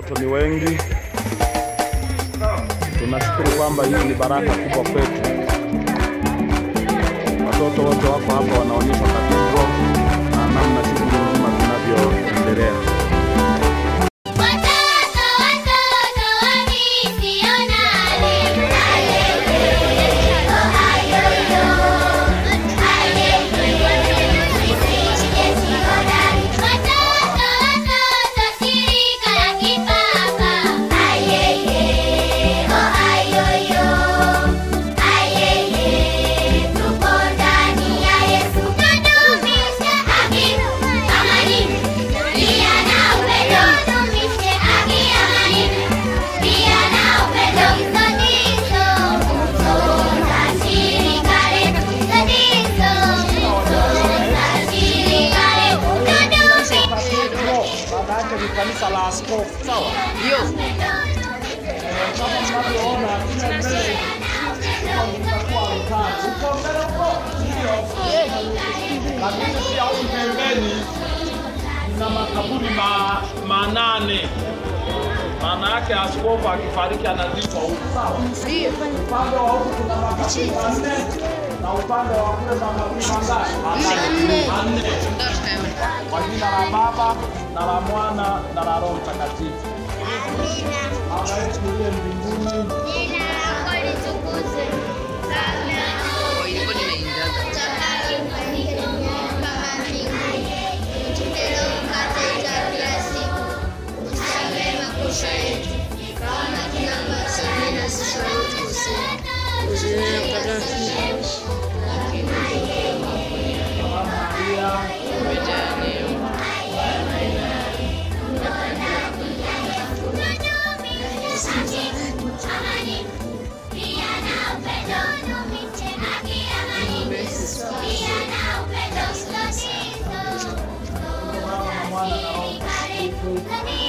watoto ni wengi. Tunashukuru kwamba hii ni baraka kubwa kwetu. Watoto wote wako hapa wanaonyeshwa katedro na namna shughuli nzima zinavyoendelea. Watoto watoto wa misionari, ayeye, oh ayoyo, ayeye, sisi jeshi hodari. Watoto watoto shirika la kipapa, ayeye, oh ayoyo, ayeye, tupo ndani ya Yesu. Tudumishe haki, amani, pia na upendo. Tudumishe haki, amani, pia na upendo. Hizo ndizo nguzo za shirika letu. Hizo ndizo nguzo za shirika letu. Tudumishe Baba yake ni kanisa la askofu, sawa? Ndio. Kama mnavyoona kule mbele itakuwa altar. Uko mbele huko? Ndio. Lakini pia huku pembeni kuna makaburi ma, manane. Maana yake askofu akifariki anazikwa huku, sawa? Ndio. Upande wa huku kuna makaburi manne na upande wa kule makaburi mangapi? Manne. Manne. Ndio tutaona. Kwa jina la Baba na la Mwana na la Roho Mtakatifu. Baba yetu uliye mbinguni, Jina lako litukuzwe, ufalme wako Kwa ilikuwa nimeingiza. Pia na upendo